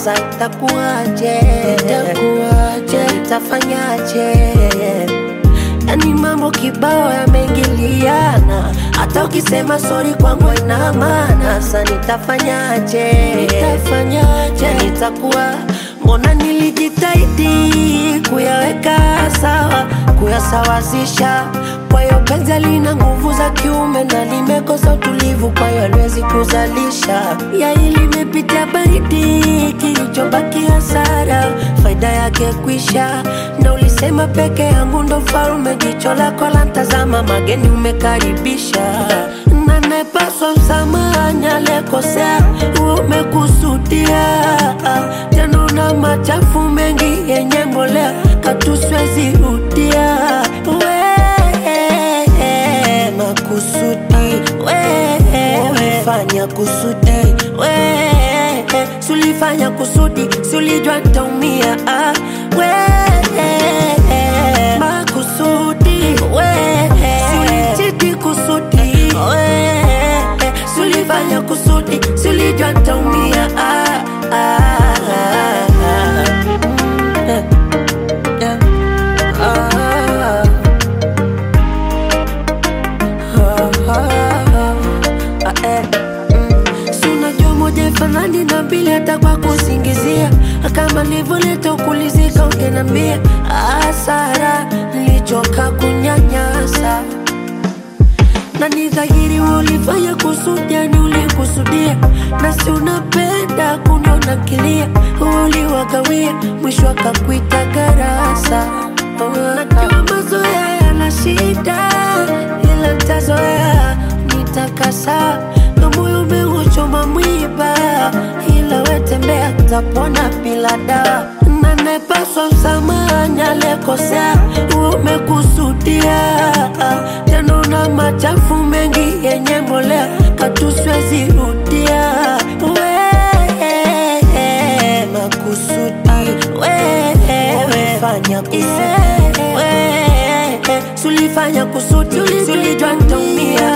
Sasa itakuwaje? Itakuwaje? Nitafanyaje? Yani mambo kibao yameingiliana, hata ukisema sori kwangu haina maana. Sasa nitafanyaje? Nitafanyaje? Nitakuwa mbona nilijitahidi kuyaweka sawa, kuyasawazisha. Kwa hiyo penzi lina nguvu za kiume na limekosa utulivu, kwa hiyo haliwezi kuzalisha. Yai limepitia baridi, kilichobaki hasara, faida yake kwisha. Na ulisema peke yangu ndo farume, jicho lako la ntazama, mageni umekaribisha na nepaswa msamaha, aliyekosea umekusudia. Tena una machafu mengi yenye mbolea, katuswezi rudia we makusudi we umefanya kusudi we sulifanya kusudi sulijua ntaumia ah, we makusudi we sulichiti kusudi we sulifanya kusudi sulijua ntaumia ah, ah, ah, ah. Mm, yeah. Ah. Si unajua moja ifanani na mbili hata kwa kusingizia kama nilivyoleta ukulizika ungenambia hasara nilichoka kunyanyasa na ni dhahiri wewe ulifanya kusudi, yani ulikusudia, na si unapenda kuniona kilia, uliwagawia, mwisho akakuita garasa. Najua mazoea yana shida, ila ntazoea, nitakasa na moyo umeuchoma mwiba, ila wetembea, tapona bila dawa na nepaswa msamaha, aliyekosea umekusudia, tena una machafu mengi yenye mbolea, katuswezi rudia we makusudi we umefanya kusudi we sulifanya kusudi sulijua ntaumia